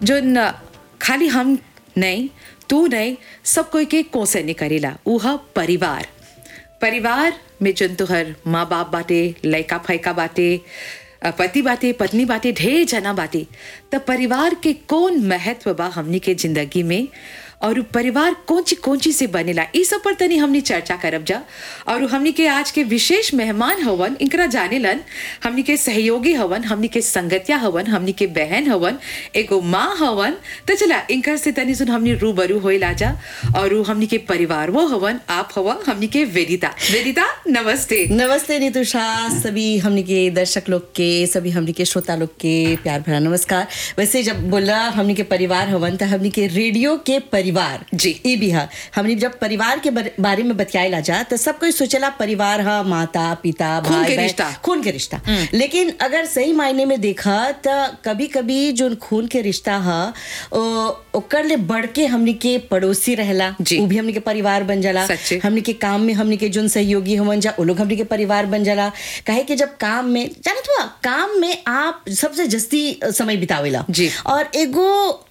जोन खाली हम नहीं तू नहीं सब कोई के कोसे नहीं करेला उह परिवार परिवार में जोन तुहर माँ बाप बाटे लड़का फैका बाटे अ, पति बाटे पत्नी बाटे ढेर जना बाटे त परिवार के कौन महत्व बा हमनी के जिंदगी में और उ परिवार कौची कौची से बनेला ई सब पर तनी हमनी चर्चा करब जा और हमनी के आज के विशेष मेहमान हवन इनकरा जानेलन हमनी के सहयोगी हवन हमनी के संगतिया हवन हमनी के बहन हवन एगो माँ हवन तो चला इनकर से तनी सुन हमनी रूबरू होइला जा और उ हमनी के परिवार वो हवन आप हवा हमनी के वेदिता वेदिता नमस्ते नमस्ते नितुषा सभी हमने के दर्शक लोग के सभी हमने के श्रोता लोग के प्यार भरा नमस्कार वैसे जब बोला हमने के परिवार हवन त हमने के रेडियो के परिवार जी। ई भी हा हमने जब परिवार के बर- बारे में बतियाला जा तो सब कोई सोचला परिवार हा माता पिता खून भाई के बहन, रिश्ता। खून के रिश्ता लेकिन अगर सही मायने में देखा त कभी कभी जो खून के रिश्ता हा ओ- ओकर ले बढ़ के हमने के पड़ोसी रहला जी। उ भी हमने के परिवार बन जाला सच्चे। हमने के काम में हमने के जोन सहयोगी होवन जा वो लोग हमने के परिवार बन जाला काहे कि जब काम में जानत हुआ काम में आप सबसे जस्ती समय बितावेला जी। और एगो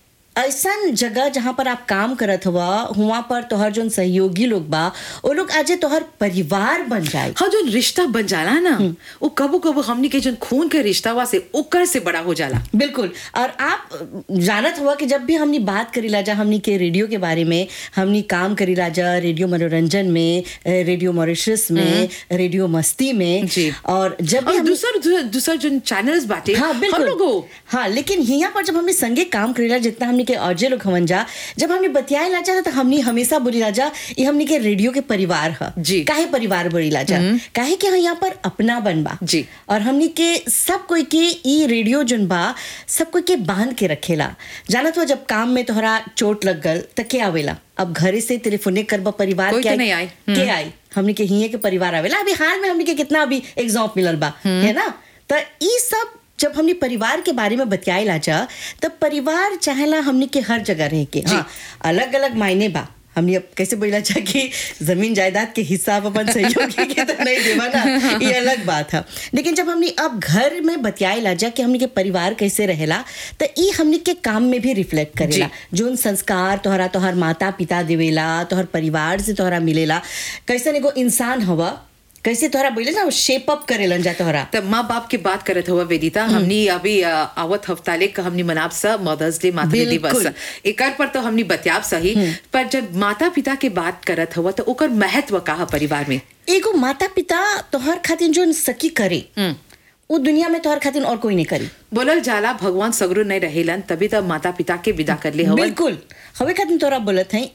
ऐसन जगह जहाँ पर आप काम करत हुआ हुआ पर तोहर जोन सहयोगी लोग बा वो लोग आज तोहर परिवार बन जाए हाँ जो रिश्ता बन जाला ना वो कबो कबो हमनी के जो खून के रिश्ता वा से ओकर से बड़ा हो जाला बिल्कुल और आप जानत हुआ कि जब भी हमनी बात करीला जा हमनी के रेडियो के बारे में हमनी काम करीला जा रेडियो मनोरंजन में रेडियो मॉरिशस में रेडियो मस्ती में जी। और जब भी और हमनी- दूसर दूसर जो चैनल्स बाटे हाँ हम बिल्कुल लोगो हाँ लेकिन यहाँ पर जब हमने संगे काम करेला जितना हमने के औजे लोग हमन जा जब हमने बतियाए ला जा तो हमने हमेशा बोली ला जा ये हमने के रेडियो के परिवार है जी। काहे परिवार बोली ला जा काहे कि यहाँ पर अपना बन बा जी। और हमने के सब कोई के ई रेडियो जोन बा सब कोई के बांध के रखेला जानत हो जब काम में तोहरा चोट लग गल त के आवेला अब घरे से टेलीफोने करबा परिवार कोई के तो नहीं आई। के आई हमने के हिये के परिवार आवेला अभी हाल में हमने के कितना अभी एग्जाम मिलल बा है ना त ई सब जब हमने परिवार के बारे में बतियाए ला जा तब परिवार चाहेला हमने के हर जगह रह के हाँ अलग अलग मायने बा हमने अब कैसे बोला जा कि जमीन जायदाद के हिस्सा आप अपन सहयोगी के तो नहीं देवा ना ये अलग बात है लेकिन जब हमने अब घर में बतियाए ला जा कि हमने के परिवार कैसे रहेला तो ई हमने के काम में भी रिफ्लेक्ट करेला जोन संस्कार तोहरा तोहर माता पिता देवेला तोहर परिवार से तोहरा मिलेला कैसे एगो इंसान हवा कैसे तोहरा बोले ना शेप अप करेलन जा तोहरा तब माँ बाप के बात करत हुआ वेदिता हमनी अभी अ, आवत हफ्ताले का हमनी मनाब सा मदर्स डे मातृ बिल्कुल। दिवस एकर पर तो हमनी बतियाब सही पर जब माता पिता के बात करत हुआ तो ओकर महत्व का है परिवार में एगो माता पिता तोहर खातिर जोन सकी करे वो दुनिया में तोहर खातिर और कोई नहीं करी बोलल जाला भगवान सगरो नहीं रहेलन तभी तो माता पिता के विदा कर ले हवन बिल्कुल हवे खातिर तोरा बोलत है